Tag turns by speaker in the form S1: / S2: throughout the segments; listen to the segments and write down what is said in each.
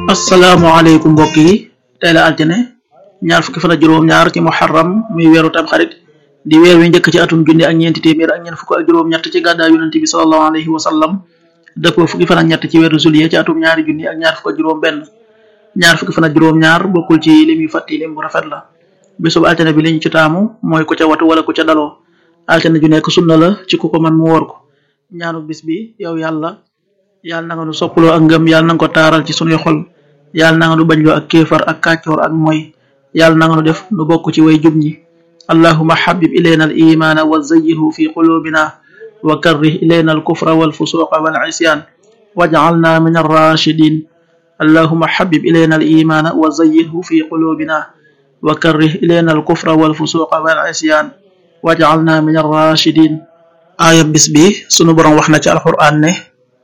S1: asalaamaaleykum mbokk yi tey la altine ñaar fukki fan ak juróom-ñaar ci muharram muy weeru tam xarit di weer wi njëkk ci atum junni ak ñeenti téeméer ak ñeent fukk ak juróom-ñett ci gàddaa yonent bi sallallahu alayhi wa sallam dëppoo fukki fan ak ñett ci weeru juillet ci atum ñaari junni ak ñaar fukk ak juróom-benn ñaar fukki fan ak juróom-ñaar bokkul ci lim yu fàtti lim bu rafet la bisub altine bi liñ ci taamu mooy ku ca watu wala ku ca daloo altine ju nekk sunna la ci ku ko man mu woor ko ñaanu bis bi yow yàlla yàlla na nga nu soppaloo ak ngëm yàlla na nga ko taaral ci sunuy xol yàlla na nga nu bañloo ak kéefar ak kàccoor ak moy yàlla na nga nu def nu bokk ci way jub ñi allahuma habib ilayna al imana wa zayyinhu fi qulubina wa karrih ilayna al kufra wal fusuqa wal isyan waj'alna min ar-rashidin allahuma habib ilayna al imana wa zayyinhu fi qulubina wa karrih ilayna al kufra wal fusuqa wal isyan waj'alna min ar-rashidin aaya bis bi sunu borom wax na ci alquran ne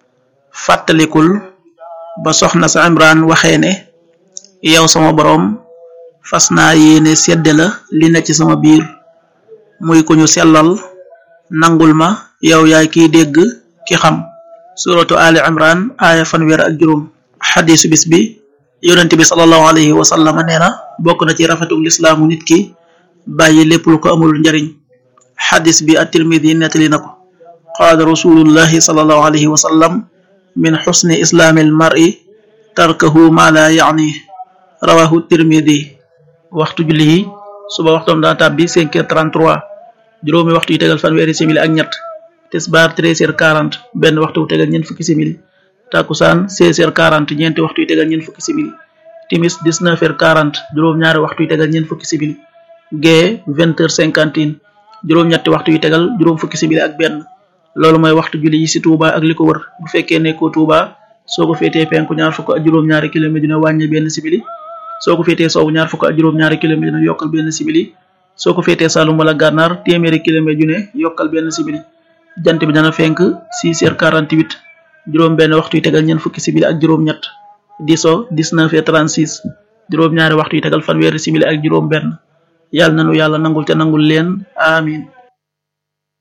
S1: fàttalikul ba soxna sa imran waxee ne yow sama boroom fas naa yéene sedde la li na ci sama biir muy ku ñu sellal nangul ma yow yaay kiy dégg ki xam suratu ali imran aaya fanweer ak juróom xadisu bis bi yonente bi salallahu alayhi wa sallam nee na bokk na ci rafetuk lislaamu nit ki bàyyi lépp lu ko amul njariñ xadis bi at-tirmidi nettali na ko qaala rasulullahi salallahu alayhi wa sallam min xusni islaamil mar'i tarkahu ma la yaani rawahu tirmidi waxtu julli yi suba waxtoom dana tàbbi cinq heures trente-trois juróomi waxtu yu tegal fanweeri simili ak ñett tisbaar treize heures quarante benn waxtu wu tegal ñeent fukki simili takusaan seize heures quarante ñeenti waxtu yu tegal ñeent fukki simili timis dix-neuf heures quarante juróom-ñaari waxtu yu tegal ñeent fukki simili gee vingt heures cinquante et un juróom-ñetti waxtu yu tegal juróom fukki simili ak benn loolu mooy waxtu julli yi ci Touba ak li ko wër bu fekkee nekkoo Touba soo ko féetee penku ñaar fukk ak juróom-ñaari kilomètre dina wàññi benn simili soo ko féetee soowu ñaar fukk ak juróom-ñaari kilomètre dina yokkal benn simili soo ko féetee Saloum wala Gànnaar téeméeri kilomètre ju ne yokkal benn simili jant bi dana fenk 6 heures 48 juróom benn waxtu yu tegal ñeent fukki simili ak juróom-ñett di so 19 heures 36 juróom-ñaari waxtu yu tegal fanweeri simili ak juróom benn yàlla nanu yàlla nangul te nangul leen amin